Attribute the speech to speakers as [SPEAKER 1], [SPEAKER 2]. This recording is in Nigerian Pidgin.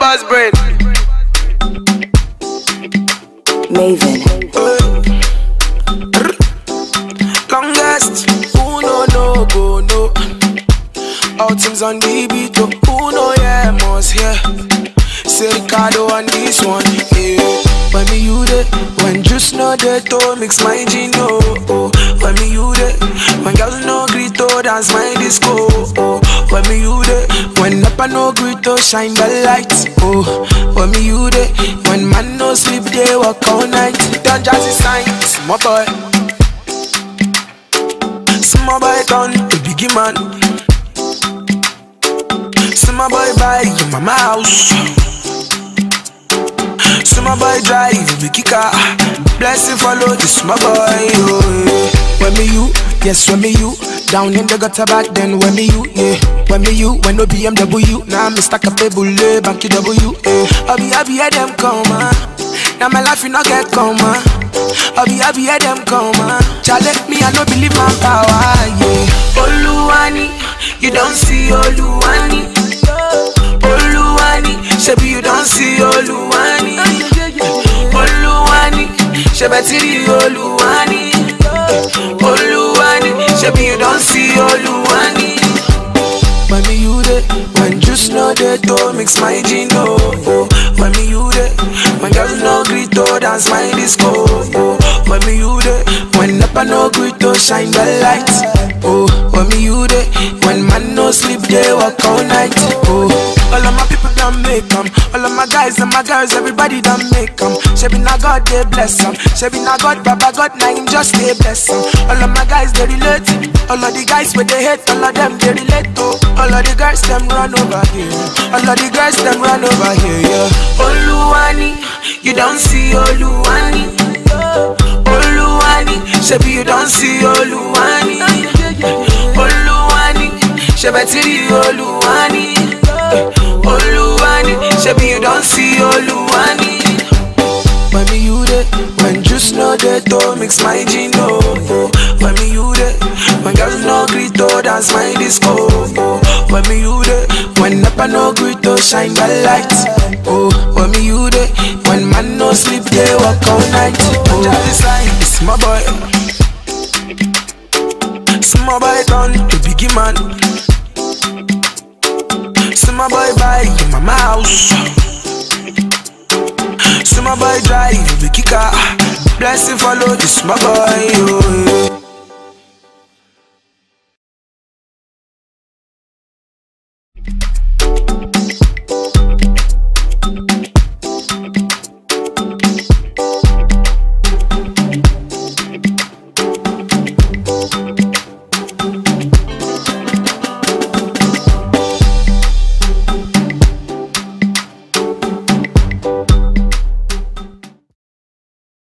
[SPEAKER 1] boss brain.
[SPEAKER 2] Maven.
[SPEAKER 3] Longest, who no no go no. All teams on the beat, oh, who know yeah must hear. Say Ricardo on this one, yeah. When me you there, when juice no there to mix my gin, oh, oh. When me you there, when girls no greet to dance my disco, oh. When me you there, when Napa no greet to shine the lights, oh. When me you there, when man no sleep they work all night. Don't jazzy signs, my boy. Small boy turn to biggie man. Small boy buy your mama house. Small boy drive biggie car. Blessing follow the small boy. Oh, yeah. When me you, yes when me you. Down in the gutter back then when me you, yeah. When me you, when no BMW. Now me stack up a bullet, banky W. Yeah. I be happy hear them come on. Now my life you not get come on. I be happy hear them come on. Chale me I no believe my power, yeah. Oluwani, you don't see Oluwani. Oluwani, shebi you don't see Oluwani. Oluwani, shebetiri Oluwani. Oluwani, shebi you don't see Oluwani. When me you there, when juice no there to mix my gin, oh, oh. When me you there, when girls no greet to dance my disco, oh. When me you there, when Napa no greet to shine the lights, oh. When me you there, when man no sleep they work all night, oh. All of my people done make 'em, all of my guys and my girls everybody done make 'em. Shebi na God they bless 'em, shebi na God Baba God na him just they bless 'em. All of my guys they relate, all of the guys with they hate, all of them they relate to. All of the girls them run over here, all of the girls them run over here, yeah. Oluwani, you don't see Oluwani. Oluwani, shebi you don't see Oluwani. Oluwani, shebetiri Oluwani. Oluwani, shebi you don't see Oluwani. When me you there, when juice no there to mix my gin, oh, oh. When me you there, when girls no greet to dance my disco, oh. When me you there, when Napa no greet to shine the lights, oh. When me you there, when man no sleep they work all night, oh. Just like it's my boy, small boy turn to biggie man. Small boy buy your mama house. Small boy drive, big car. Blessing follow the small boy. Oh, yeah.